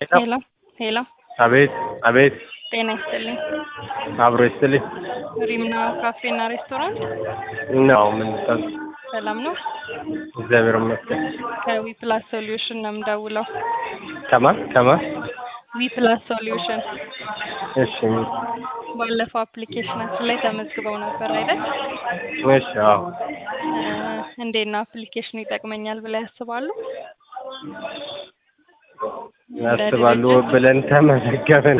ሄሎ ሄሎ፣ አቤት አቤት፣ ጤና ይስጥልኝ። አብሮ ይስጥልኝ ሪምና ካፌና ሬስቶራንት ነው። ምን ጠብ ሰላም ነው? እግዚአብሔር ይመስገን። ከዊ ፕላስ ሶሉሽን ነው የምደውለው። ከማ ከማ ዊ ፕላስ ሶሉሽን እሺ ባለፈው አፕሊኬሽናችን ላይ ተመዝግበው ነበር አይደል? እሺ አዎ እ እንዴት ነው አፕሊኬሽኑ ይጠቅመኛል ብለው ያስባሉ? ያስባሉ ብለን ተመዘገብን።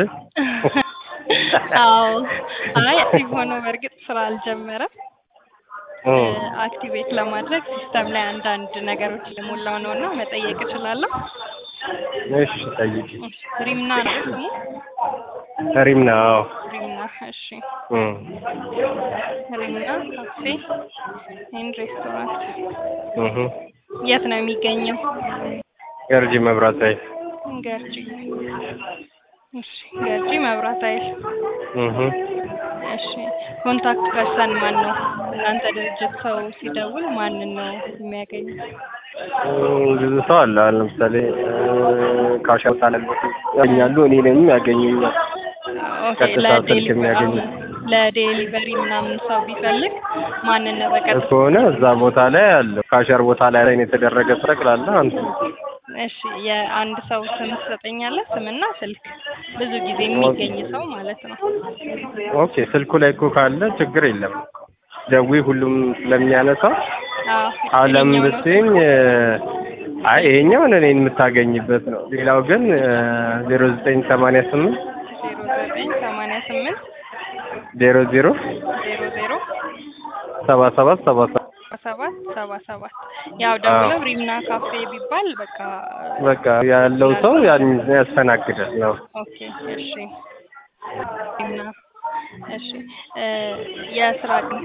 አዎ። አይ አክቲቭ ሆኖ በእርግጥ ስራ አልጀመረም። እ አክቲቬት ለማድረግ ሲስተም ላይ አንዳንድ ነገሮች የሞላው ነው እና መጠየቅ እችላለሁ? እሺ ጠይቂ። ሪምና ነው ስሙ? ሪምና አዎ ሪምና እሺ። እ ሪምና ካፌ ኤንድ ሬስቶራንት እህ የት ነው የሚገኘው? ገርጂ መብራት ኃይል ገርጂ። እሺ ገርጂ መብራት ኃይል። እህ እሺ ኮንታክት ፐርሰን ማን ነው? እናንተ ድርጅት ሰው ሲደውል ማንን ነው የሚያገኙት? ብዙ ሰው አለ። አሁን ለምሳሌ ካሻውታ ለበት ያገኛሉ፣ እኔንም ያገኙኛል። ኦኬ ቀጥታ ስልክ ለዴሊቨሪ የሚያገኙት ለዴሊቨሪ ምናምን ሰው ቢፈልግ ማንን ነው በቀጥታ? ከሆነ እዛ ቦታ ላይ አለ። ካሸር ቦታ ላይ ላይ የተደረገ ጠቅላላ አንተ እሺ የአንድ ሰው ስም ትሰጠኛለህ? ስምና ስልክ ብዙ ጊዜ የሚገኝ ሰው ማለት ነው። ኦኬ ስልኩ ላይ እኮ ካለ ችግር የለም። ደዊ ሁሉም ስለሚያነሳው አዎ አለም የትኛው ነው ብትይኝ አይ ይሄኛውን እኔን የምታገኝበት ነው። ሌላው ግን ዜሮ ዘጠኝ ሰማንያ ስምንት ዜሮ ዘጠኝ ሰማንያ ስምንት ዜሮ ዜሮ ዜሮ ዜሮ ሰባ ሰባት ሰባ ሰባት ሰባት ሰባ ሰባት ያው ደውለው ሪምና ካፌ ቢባል በቃ በቃ ያለው ሰው ያን ያስተናግዳል ነው። ኦኬ እሺ ሪምና እሺ እ የስራ ቀን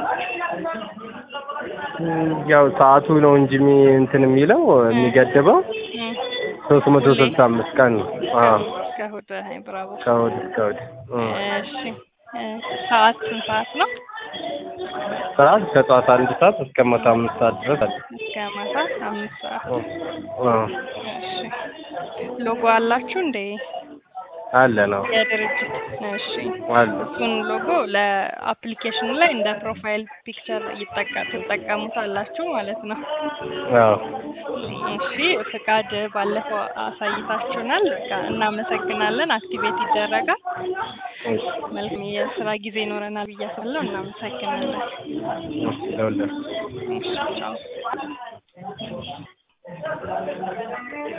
ያው ሰዓቱ ነው እንጂ የሚ- እንትን የሚለው የሚገድበው እም፣ ሶስት መቶ ስልሳ አምስት ቀን ነው። አዎ እስከ እሑድ አይ ብራቮ ከእሑድ እስከ እሑድ እ እሺ እ ሰዓት ስንት ሰዓት ነው? ሰዓት ከጠዋት አንድ ሰዓት እስከ ማታ አምስት ሰዓት ድረስ አለ። እስከ ማታ አምስት ሰዓት እ እሺ ሎጎ አላችሁ እንዴ አለ ነው የድርጅት እሺ አለ እሱን ሎጎ ለአፕሊኬሽኑ ላይ እንደ ፕሮፋይል ፒክቸር ይጠቀ ትጠቀሙታላችሁ ማለት ነው። አዎ እሺ ፍቃድ ባለፈው አሳይታችሁናል። በቃ እናመሰግናለን። አክቲቬት ይደረጋል። እሺ መልካም የስራ ጊዜ ይኖረናል ብዬ አስባለሁ። እናመሰግናለን። ለሁላችሁ እሺ ቻው።